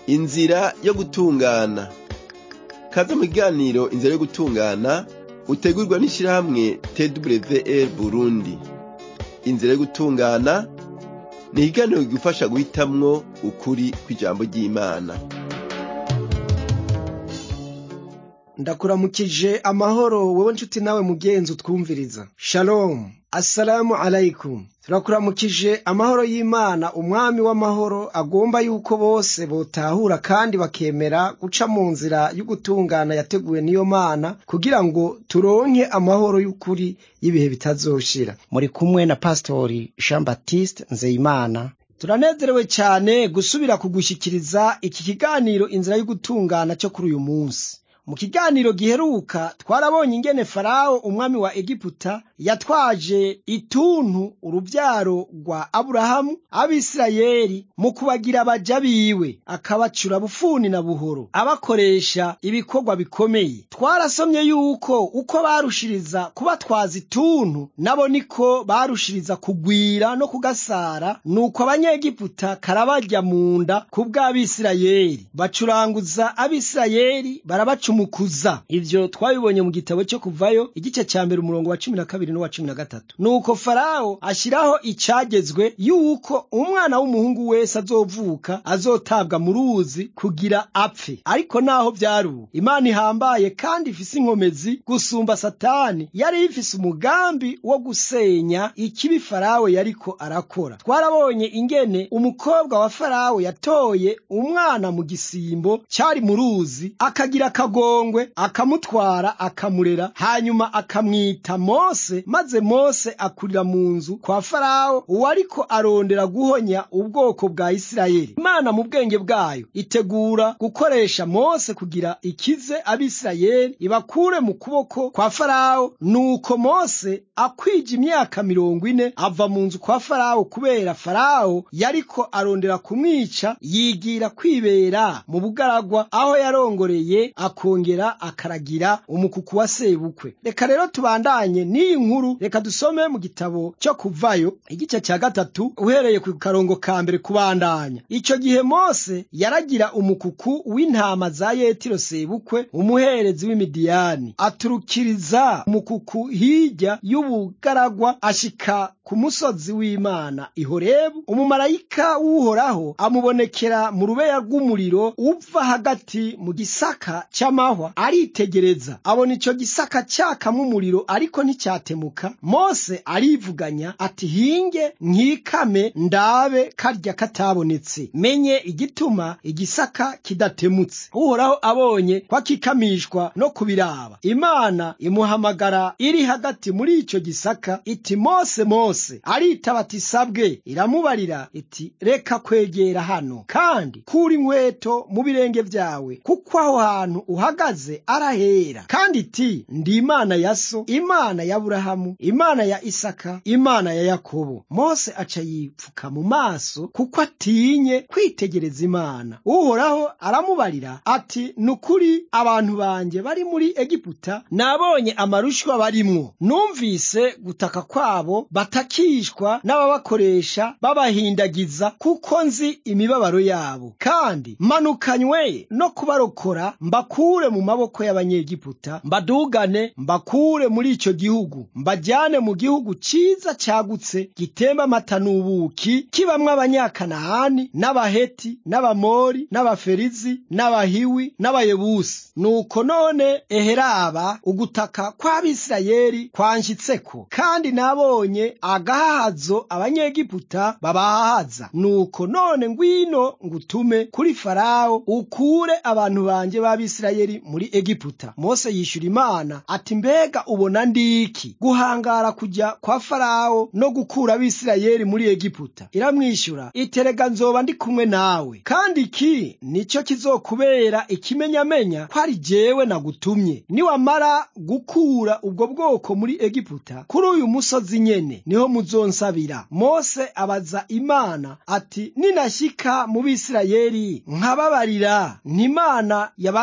inzira yo gutungana kaze mu kiganiro inzira yo gutungana utegurwa n'ishirahamwe twr burundi inzira yo gutungana ni ikiganiro kigufasha guhitamwo ukuri kw'ijambo ry'imana ndakuramukije amahoro wowe nshuti nawe mugenzi utwumviriza shalom assalamu alaikum turakuramukije amahoro y'imana umwami w'amahoro agomba yuko bose botahura kandi bakemera guca mu nzira y'ugutungana yateguwe n'iyo mana kugira ngo turonke amahoro y'ukuri y'ibihe bitazoshira muri kumwe na pastori jean baptiste nzeyimana turanezerewe cyane gusubira kugushyikiriza iki kiganiro inzira y'ugutungana cyo kuri uyu munsi mu kiganiro giheruka twarabonye ingene farawo umwami wa egiputa yatwaje ituntu urubyaro rwa aburahamu abisirayeli mu kubagira abaja biwe akabacura bufuni na buhoro abakoresha ibikorwa bikomeye twarasomye yuko uko barushiriza kubatwaza ituntu nabo niko barushiriza kugwira no kugasara nuko abanyegiputa karabajya mu nda ku bw'abisirayeli bacuranguza abisirayeli barabaca umukuza ivyo twabibonye mu gitabo cyo kuvayo igice cya mbere umurongo wa cumi na kabiri n'uwa cumi na gatatu nuko farawo ashyiraho icagezwe yuko umwana w'umuhungu wese azovuka azotabwa mu ruzi kugira apfe ariko naho byari ubu imana ihambaye kandi ifise inkomezi gusumba satani yari ifise umugambi wo gusenya ikibi farawo yariko arakora twarabonye ingene umukobwa wa farawo yatoye umwana mu gisimbo cyari mu ruzi akagira akagongwe akamutwara akamurera hanyuma akamwita mose maze mose akurira mu nzu kwa farawo uwariko arondera guhonya ubwoko bwa isirayeli imana mu bwenge bwayo itegura gukoresha mose kugira ikize abisirayeli ibakure mu kuboko kwa farawo nuko mose akwija imyaka mirongo ine ava mu nzu kwa farawo kubera farawo yariko arondera kumwica yigira kwibera mu bugaragwa aho yarongoreye akongera akaragira umukuku wa sebukwe reka rero tubandanye n'iyi nkuru reka dusome mu gitabo cyo kuvayo igice cya gatatu uhereye ku karongo ka mbere kubandanya icyo gihe mose yaragira umukuku w'intama za yetiro sebukwe umuherezi w'imidiyani aturukiriza umukuku hirya y'ubugaragwa ashika ku musozi w'imana ihorebu umumarayika w'uhoraho amubonekera mu rubeya rw'umuriro uva hagati mu gisaka cy'amahwa aritegereza abona icyo gisaka cyakamo umuriro ariko nticyatemuka mose arivuganya ati hinge nkikame ndabe karya katabonetse menye igituma igisaka kidatemutse uhoraho abonye ko akikamishwa no kubiraba imana imuhamagara iri hagati muri icyo gisaka iti mose mose aritaba ati sabwe iramubarira iti reka kwegera hano kandi kura inkweto mu birenge byawe kuko aho hantu uhagaze arahera kandi iti ndi imana ya so imana ya burahamu imana ya isaka imana ya yakobo mose aca yipfuka mu maso kuko atinye kwitegereza imana uhoraho aramubarira ati nukuri abantu banjye bari muri egiputa nabonye amarushwa barimwo numvise gutaka kwabo batakishwa n'ababakoresha babahindagiza kuko nzi imibabaro yabo kandi manukanywe no kubarokora mbakure mu maboko y'abanyegiputa mbadugane mbakure muri icyo gihugu mbajyane mu gihugu cyiza cyagutse gitemba amata n'ubuki kibamwo abanyakanahani n'abaheti n'abamori n'abaferizi n'abahiwi n'abayebusi nuko none eheraba ugutaka kw'abisirayeli kwanshyitseko kandi nabonye agahahazo abanyegiputa babahahaza nuko none ngwino ngutume kuri farawo ukure abantu banjye b'abisirayeli muri egiputa mose yishyura imana ati mbega ubona ndiki guhangara kujya kwa farawo no gukura abisirayeli muri egiputa iramwishyura iterega nzoba ndi kumwe nawe kandi iki nicyo kizokubera ikimenyamenya ko ari jyewe nagutumye niwamara gukura ubwo bwoko muri egiputa kuri uyu musozi nyene niho muzonsabira mose abaza imana ati ninashyika mu bisirayeli nkababarira ntimana ya ba sogokuru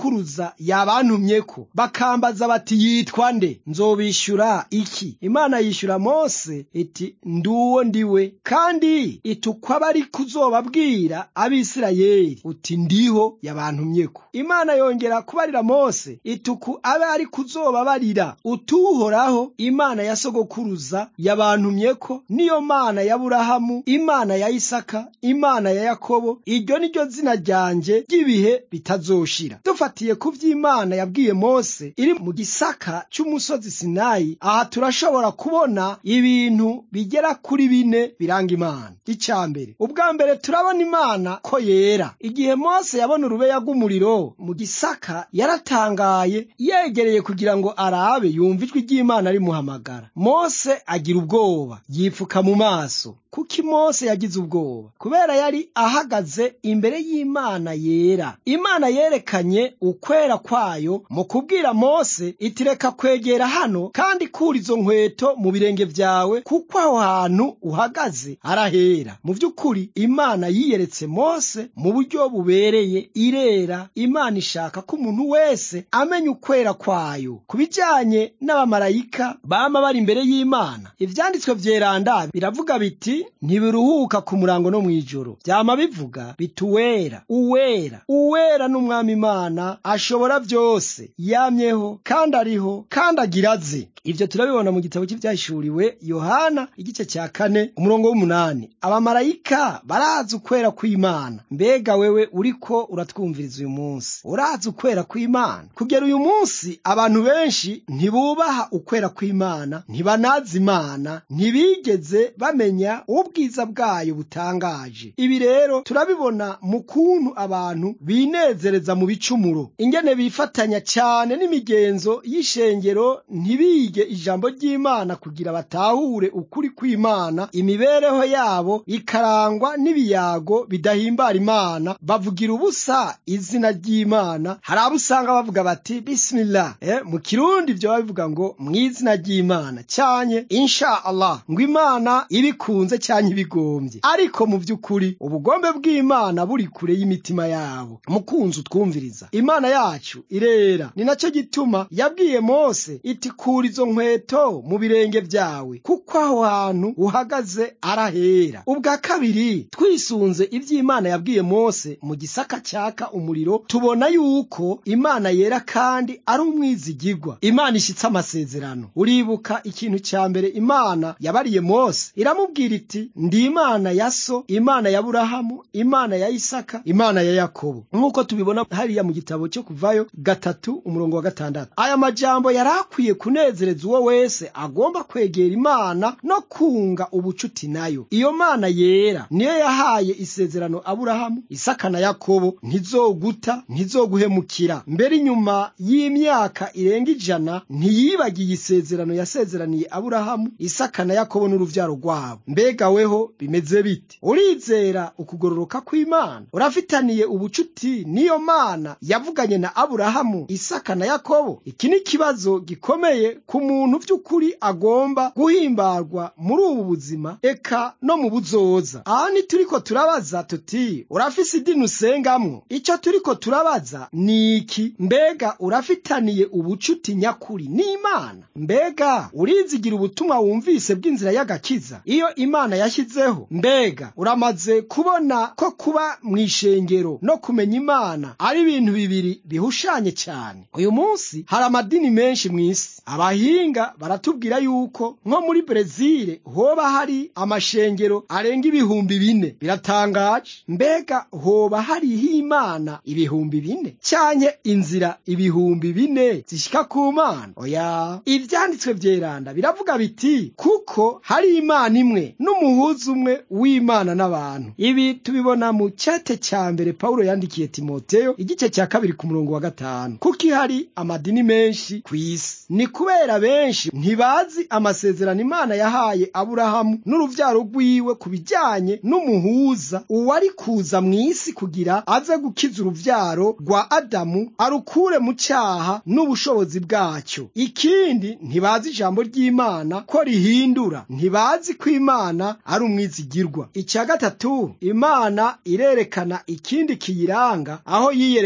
sogokuruza yabantumyeko bakambaza bati yitwa nde nzobishyura iki imana yishyura mose iti nduwo ndiwe kandi itukwa bari kuzobabwira abisirayeli uti ndiho yabantumyeko imana yongera kubarira mose ituku abe ari kuzobabarira utuhoraho imana ya sogokuruza yabantumyeko niyo mana ya burahamu imana ya isaka imana ya yakobo iryo ni ryo zina ryanje ry'ibihe bitazoshira dufatiye ku vy'imana yabwiye mose iri mu gisaka cy'umusozi sinayi aha turashobora kubona ibintu bigera kuri bine biranga imana icya mbere ubwa mbere turabona imana ko yera igihe mose yabona urubeya rw'umuriro mu gisaka yaratangaye yegereye kugira ngo arabe yumva ijwi ry'imana rimuhamagara mose agira ubwoba yipfuka mu maso kuki mose yagize ubwoba kubera yari ahagaze imbere y'imana yera imana yerekanye ukwera kwayo mu kubwira mose iti reka kwegera hano kandi kura izo nkweto mu birenge vyawe kuko aho hantu uhagaze arahera mu vy'ukuri imana yiyeretse mose mu buryo bubereye irera imana ishaka ko umuntu wese amenya ukwera kwayo ku bijanye n'abamarayika bama bari imbere y'imana ivyanditswe vyeranda biravuga biti ntibiruhuka ku murango no mw'ijoro vyama bivuga biti uwera uwera uwera n'umwami imana ashobora vyose yamyeho kandi ariho kandi agira aze ivyo turabibona mu gitabo cy'ivyahishuriwe yohana igice cya kane umurongo w'umunani abamarayika barazi ukwera kw'imana mbega wewe uriko uratwumviriza uyu munsi urazi ukwera kw'imana kugera uyu munsi abantu benshi ntibubaha ukwera kw'imana ntibanazi imana ntibigeze bamenya ubwiza bwayo butangaje ibi rero turabibona mu kuntu abantu binezereza mu bicumuro ingene bifatanya cyane n'imigenzo y'ishengero ntibige ijambo ry'imana kugira batahure ukuri kw'imana imibereho yabo ikarangwa n'ibiyago bidahimbara imana bavugira ubusa izina ry'imana hari abo usanga bavuga bati bisimila eh, mu kirundi byo babivuga ngo mu izina ry'imana cyanye insha allah ngo imana ibikunze cyanye ibigombye ariko mu by'ukuri ubugombe bw'imana buri kure y'imitima yabo mukunzi utwumviriza imana yacu irera ni nacyo gituma yabwiye mose iti kura izo nkweto mu birenge byawe kuko aho hantu uhagaze arahera ubwa kabiri twisunze iby'imana yabwiye mose mu gisaka cyaka umuriro tubona yuko imana yera kandi ari umwizigigwa imana ishyitse amasezerano uribuka ikintu cya mbere imana yabariye mose iramubwira iti ndi imana ya so imana ya burahamu imana ya isaka imana ya yakobo nk'uko tubibona hariya mu gitabo cyo kuvayo gatatu umurongo wa gatandatu aya majambo yari akwiye kunezereza uwo wese agomba kwegera imana no kunga ubucuti nayo iyo mana yera niyo yahaye isezerano aburahamu isaka na yakobo ntizoguta ntizoguhemukira mbere inyuma y'imyaka irenga ijana ntiyibagiye isezerano yasezeraniye aburahamu isaka na yakobo n'uruvyaro rwabo mbega weho bimeze bite urizera ukugororoka kw'imana urafitaniye ubucuti n'iyo mana yavuganye na aburahamu isaka na yakobo iki ni ikibazo gikomeye ku muntu by'ukuri agomba guhimbarwa muri ubu buzima eka no mu buzoza aha ntituriko turabaza tuti urafise idini usengamwo icyo turiko turabaza ni iki mbega urafitaniye ubucuti nyakuri n'imana mbega urizigira ubutumwa wumvise bw'inzira y'agakiza iyo imana yashyizeho mbega uramaze kubona ko kuba mu ishengero no kumenya imana ari ibintu bibiri bihushanye cyane uyu munsi hari amadini menshi mu isi abahinga baratubwira yuko nko muri brezile hoba hari amashengero arenga ibihumbi bine biratangaje mbega hoba hariho imana ibihumbi bine cyanke inzira ibihumbi bine zishika ku mana oya ivyanditswe vyeranda biravuga biti kuko hari imana imwe n'umuhuza umwe w'imana n'abantu ibi tubibona mu cete cya mbere pawulo yandikiye timoteyo igice cya kabiri ku murongo wa gatanu kuko ihari amadini menshi ku isi ni kubera benshi ntibazi amasezerano imana yahaye aburahamu n'uruvyaro rwiwe ku bijyanye n'umuhuza uwari kuza mu isi kugira aze gukiza uruvyaro rwa adamu arukure mu cyaha n'ubushobozi bwacyo ikindi ntibazi ijambo ry'imana ko rihindura ntibazi ko imana ari umwizigirwa icya gatatu imana irerekana ikindi kiyiranga aho yiyereka mose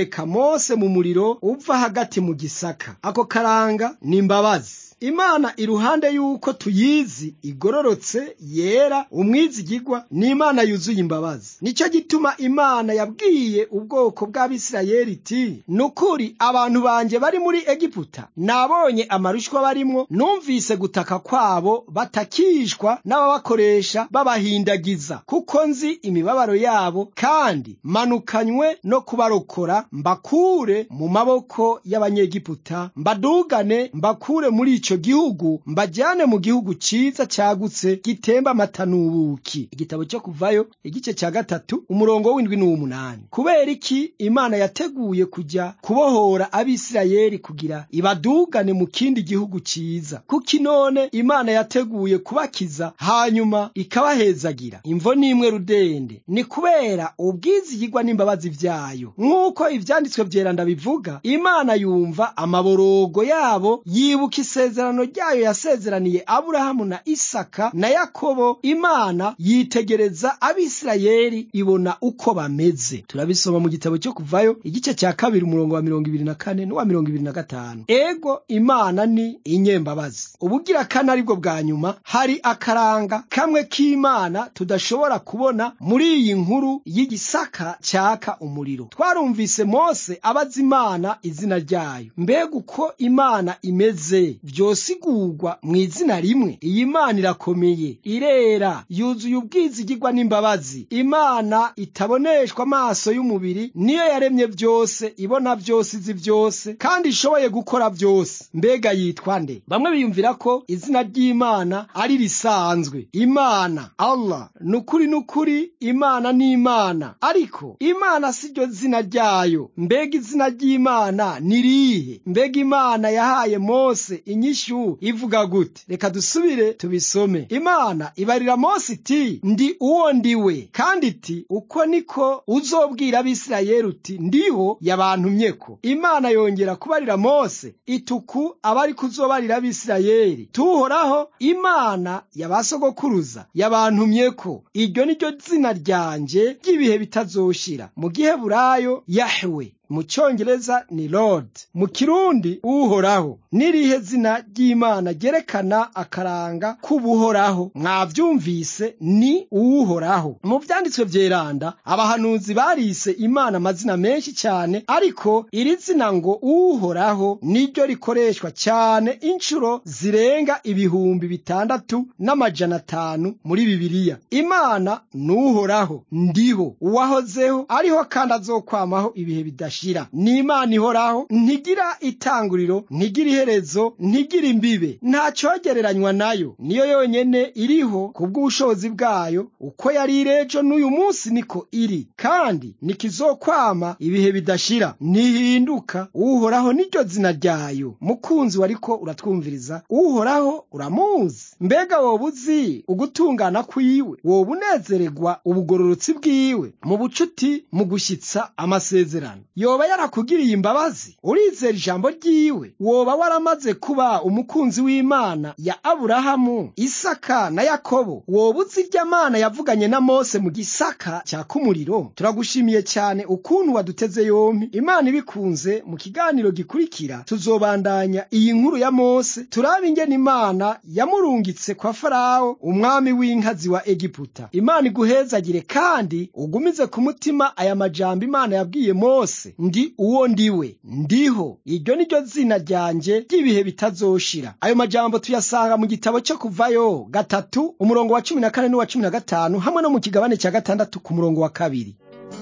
mose mu muriro uva hagati mu gisaka ako karanga ni imbabazi imana iruhande y'uko tuyizi igororotse yera umwizigigwa ni imana yuzuye imbabazi nicyo gituma imana yabwiye ubwoko bw'abisirayeli iti nukuri abantu banjye bari muri egiputa nabonye amarushwa barimwo numvise gutaka kwabo batakishwa n'ababakoresha babahindagiza kuko nzi imibabaro yabo kandi manukanywe no kubarokora mbakure mu maboko y'abanyegiputa mbadugane mbakure muri ico gihugu mbajyane mu gihugu ciza cyagutse gitemba amata n'ubuki igitabo cyo kuvayo igice cya gatatu umurongo w'indwi n'uw'umunani kubera iki imana yateguye kujya kubohora abisirayeli kugira ibadugane mu kindi gihugu ciza kuko none imana yateguye kubakiza hanyuma ikabahezagira imvo n'imwe rudende ni kubera ubwizigirwa n'imbabazi vyayo nk'uko ivyanditswe vyeranda bivuga imana yumva amaborogo yabo yibuka isezerano ryayo yasezeraniye aburahamu na isaka na yakobo imana yitegereza abisirayeli ibona uko bameze turabisoma mu gitabo cyo kuvayo igice cya kabiri umurongo wa mirongo ibiri na kane n'uwa mirongo ibiri na gatanu ego imana ni inyembabazi ubugira kane aribwo bwa nyuma hari akaranga kamwe k'imana tudashobora kubona muri iyi nkuru y'igisaka cyaka umuriro twarumvise mose abaza imana izina ryayo mbega uko imana imeze vyosigurwa mu izina rimwe iyi mana irakomeye irera yuzuye ubwizigirwa n'imbabazi imana itaboneshwa amaso y'umubiri niyo yaremye byose ibona byose izi byose kandi ishoboye gukora byose mbega yitwa nde bamwe biyumvira ko izina ry'imana ari risanzwe imana allah nukuri nukuri imana ni imana ariko imana si ryo zina ryayo mbega izina ry'imana ni rihe mbega imana yahaye mose inyishu ivuga gute reka dusubire tubisome imana ibarira mose iti ndi uwo ndiwe kandi iti uko niko uzobwira abisirayeli uti ndiho yabantumyeko imana yongera kubarira mose ituku abari kuzobarira abisirayeli tuhoraho imana yabasogokuruza yabantumyeko iryo ni ryo zina ryanje ry'ibihe bitazoshira mu giheburayo yahwe mu cyongereza ni lord mu kirundi uhoraho n'irihe zina ry'imana ryerekana akaranga k'ubuhoraho mwabyumvise ni uwuhoraho mu byanditswe byeranda abahanuzi barise imana amazina menshi cyane ariko iri zina ngo uhoraho niryo rikoreshwa cyane inshuro zirenga ibihumbi bitandatu n'amajana atanu muri bibiliya imana ni uhoraho ndiho uwahozeho ariho kandi azokwamaho ibihe bidashira ni imana ihoraho ntigira itanguriro ntigira iherezo ntigira imbibe nta cyogereranywa nayo niyo yonyene iriho ku bw'ubushobozi bwayo uko yari irejo n'uyu munsi niko iri kandi nikizokwama ibihe bidashira ntihinduka uhoraho niryo zina ryayo mukunzi wariko uratwumviriza uhoraho uramuzi mbega woba uzi ugutungana kwiwe woba unezererwa ubugororotsi bwiwe mu bucuti mu gushyitsa amasezerano yoba yarakugiriye imbabazi urizera ijambo ryiwe woba waramaze kuba umukunzi w'imana ya aburahamu isaka na yakobo woba uzi irya mana yavuganye na mose mu gisaka cya kumuriro turagushimiye cyane ukuntu waduteze yombi imana ibikunze mu kiganiro gikurikira tuzobandanya iyi nkuru ya mose turabe ingene imana yamurungitse kwa farawo umwami w'inkazi wa egiputa imana iguhezagire kandi ugumize ku mutima aya majambo imana yabwiye mose ndi uwo ndiwe ndiho iryo ni ryo zina ryanjye ry'ibihe bitazoshira ayo majambo tuyasanga mu gitabo cyo kuvayo gatatu umurongo wa cumi na kane n'uwa cumi na gatanu hamwe no mu kigabane cya gatandatu ku murongo wa kabiri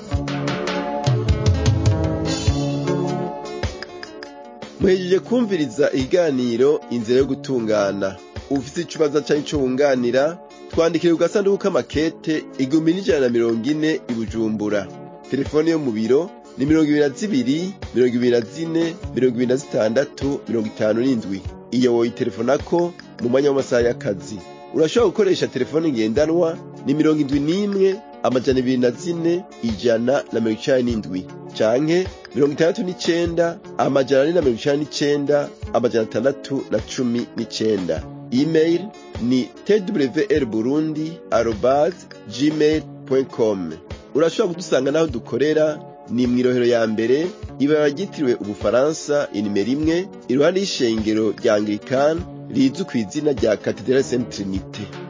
muhejeje kumviriza ikiganiro inzira yo gutungana ufite ikibazo cyangwa icyo wunganira twandikire ku gasanduku k'amakete igihumbi n'ijana na mirongo ine i bujumbura telefone yo mu biro ni mirongo ibiri na zibiri mirongo ibiri na zine mirongo ibiri na zitandatu mirongo itanu n'indwi iyo woyitelefonako mu mwanya w'amasaha y'akazi urashobora gukoresha telefone ngendanwa ni mirongo indwi n'imwe amajana ibiri na zine ijana na mirongo icenda n'indwi canke mirongo itandatu n'icenda amajana ane na mirongo icenda n'icenda amajana atandatu na cumi n'icenda email ni twr burundi arobas gmail com urashobora kudusanga n'aho dukorera ni mw'irohero ya mbere ibara ryitiriwe ubufaransa inimero imwe iruhande y'ishengero rya anglikani rizwi ku izina rya katedrale saint trinite